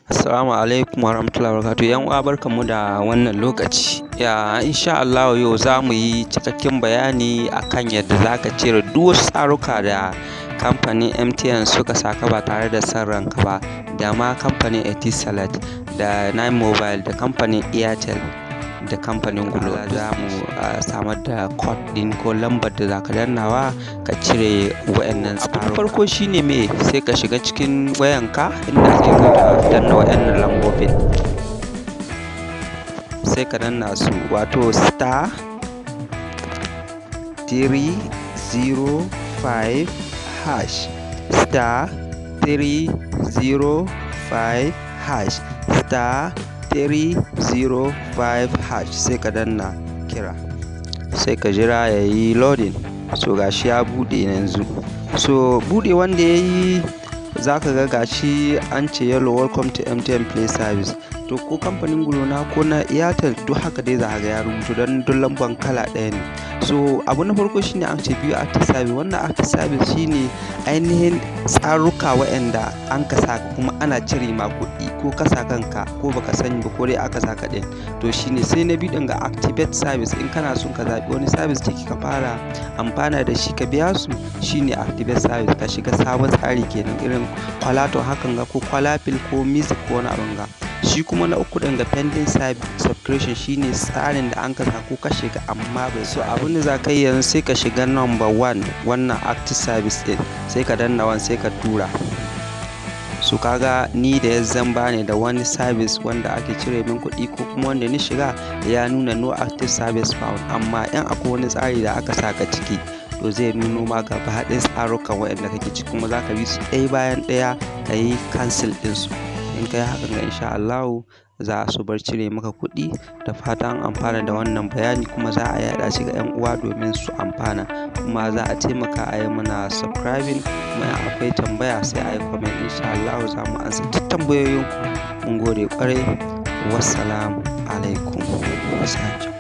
Assalamu alaikum warahmatullahi wabarakatuh. ‘Yan uwa barkanmu da wannan lokaci. Ya insha Allahu yau za mu yi cikakken bayani akan yadda za ka cire duk wasu tsaruka da kamfanin MTN suka saka ba tare da son ranka ba, da ma kamfanin Etisalat, da Nine Mobile, da kamfanin Airtel, da kamfanin Glo. Za mu samar da code ɗin ko lambar da za ka dannawa ka cire wa'innan tsaruka. Abu farko shi ne me sai ka shiga cikin wayanka inda sai ka danna wa'innan lambobin. Sai ka danna su wato star three zero five hash star three zero five hash star three zero five hash sai ka danna kira sai ka jira ya yi loading so gashi ya buɗe yanzu so buɗe wanda ya yi za ka ga gashi an ce yellow welcome to MTN play service to ko kamfanin Glo na ko na Airtel duk haka dai za ka ga ya rubuta don duk lamban kala ɗaya ne so abu na farko shine an ce biyu active service wannan active service shine ainihin tsaruka waɗanda an ka saka kuma ana cire ma kuɗi ko ka sa kanka ko baka sani ba ko dai aka saka ɗin to shine sai na biyu ɗin ga activate service in kana son ka zaɓi wani service da ka fara amfana da shi ka biya su shine activate service ka shiga sabon tsari kenan irin kwalato hakan ga ko kwalafil ko music ko wani abin ga shi kuma na uku ɗin ga pending subscription shine tsarin da an ka sa ko ka shiga amma bai so abin da za ka yi yanzu sai ka shiga number one wannan active service ɗin sai ka danna wan sai ka tura su kaga ni da ya zamba ne da wani service wanda ake cire min kuɗi ko kuma wanda ni shiga ya nuna no active service found amma in akwai wani tsari da aka saka ciki to zai nuno ma gaba haɗin tsarukan waɗanda kake ciki kuma za ka bi su ɗaya bayan ɗaya ka yi cancel ɗinsu in ka yi hakan ga insha Allahu za su bar cire maka kuɗi da fatan an amfana da wannan bayani kuma za a yaɗa shi ga 'yan uwa domin su amfana kuma za a taimaka a yi mana subscribing kuma akwai tambaya sai a yi comment insha Allahu za mu ansa duk tambayoyinku mun gode kwarai wassalamu alaikum